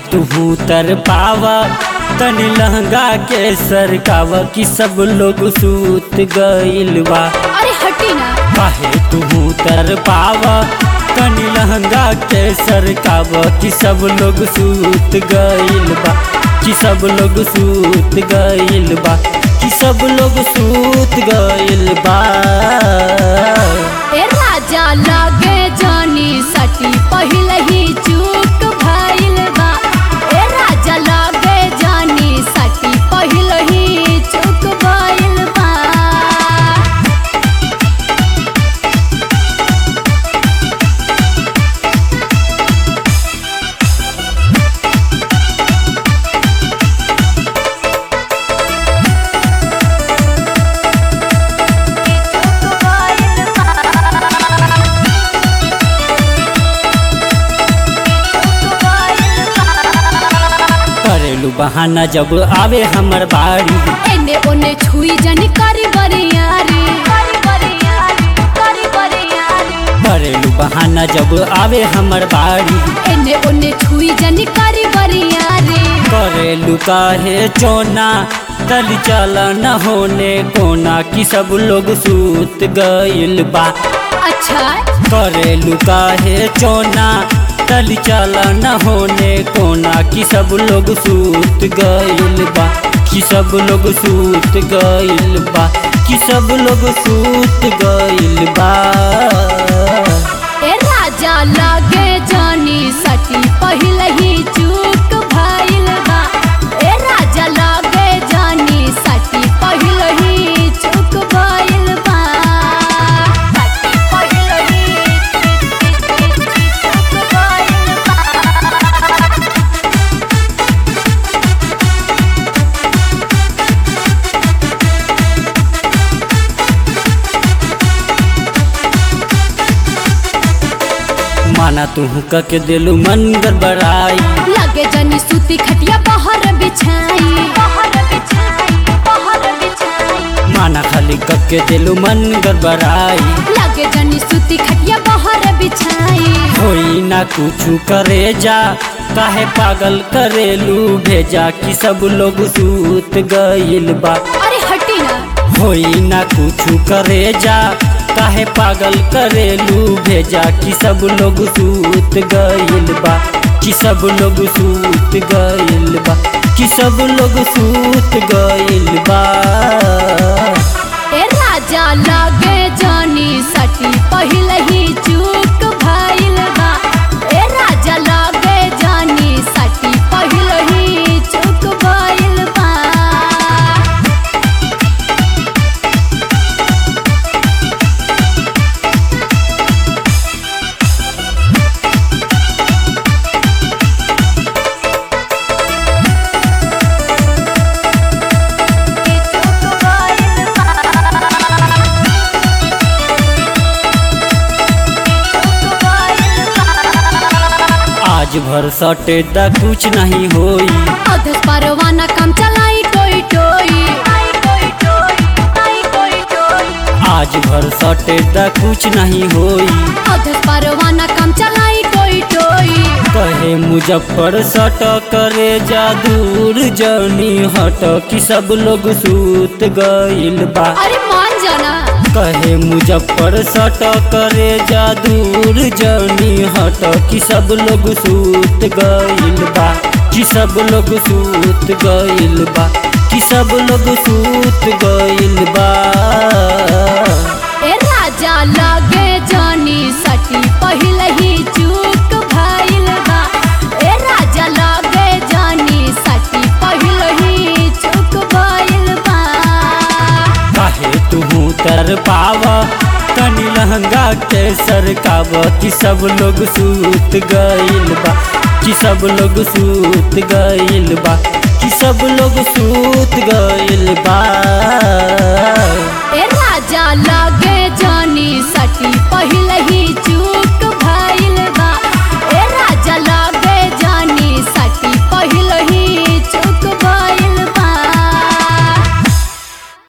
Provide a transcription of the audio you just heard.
तू तर पावा तनी लहंगा के सरकावा कि सब लोग सूत गइल बा अरे हटी ना काहे तू तर पावा तनी लहंगा के सरकावा कि सब लोग सूत गइल बा कि सब लोग सूत गइल बा कि सब लोग सूत गइल बा ए राजा लगे जानी सटी पहले ही चूक भइल बा ए राजा लगे जानी सटी पहले ही चूक भइल बा करेलू बहाना जब आवे हमर बाड़ी एने ओने छुई जनी करी बरियारी करी बरियारी करी बरियारी करेलू बहाना जब आवे हमर बाड़ी एने ओने छुई जनी करी बरियारी करेलू काहे चोना तल चला न होने कोना कि सब लोग सूत गइल बा अच्छा करेलू काहे चोना तल चला न होने कोना कि सब लोग सूत गइल बा कि सब लोग सूत गइल बा कि सब लोग सूत गइल बा ए राजा लगे जानी सटी पहले ही चूक भइल बा ए राजा लगे जानी सटी पहले ही चूक भइल बा सटी पहले ही चूक भइल बा माना तू के दिलू मन गड़बड़ाई लगे जनी सूती खटिया बाहर बिछाई बाहर बिछाई बाहर बिछाई माना खाली कके दिलू मन गड़बड़ाई लगे जनी सूती खटिया बाहर बिछाई होई ना कुछ करे जा काहे पागल करेलू भेजा कि सब लोग सूत गइल बा अरे हटी ना होई ना कुछ करे जा काहे पागल करेलू भेजा कि सब लोग सूत गइल बा कि सब लोग सूत गइल बा कि सब लोग सूत गइल बा ए राजा लगे जानी सटी पहले ही चूक भइल बा ए राजा लगे जानी सटी पहले ही चूक भइल बा आज भर सटे दा कुछ नहीं होई अधस परवाना काम चलाई टोई टोई आज भर सटे दा कुछ नहीं होई अधस परवाना काम चलाई टोई टोई कहे मुजफ्फर सट करे जा दूर जनी हट कि सब लोग सूत गइल बा अरे मान जाना कहे मुजफ्फर सट करे जा दूर जनी हट कि सब लोग सूत गइल बा कि सब लोग सूत गइल बा कि सब लोग सूत गइल बा ए राजा लगे जानी सटी पहले ही चूक भइल बा ए राजा लगे जानी सटी पहले ही चूक भइल बा काहे तू तर पावा तनी लहंगा के सरकावा कि सब लोग सूत गइल बा कि सब लोग सूत गइल बा कि सब लोग सूत गइल बा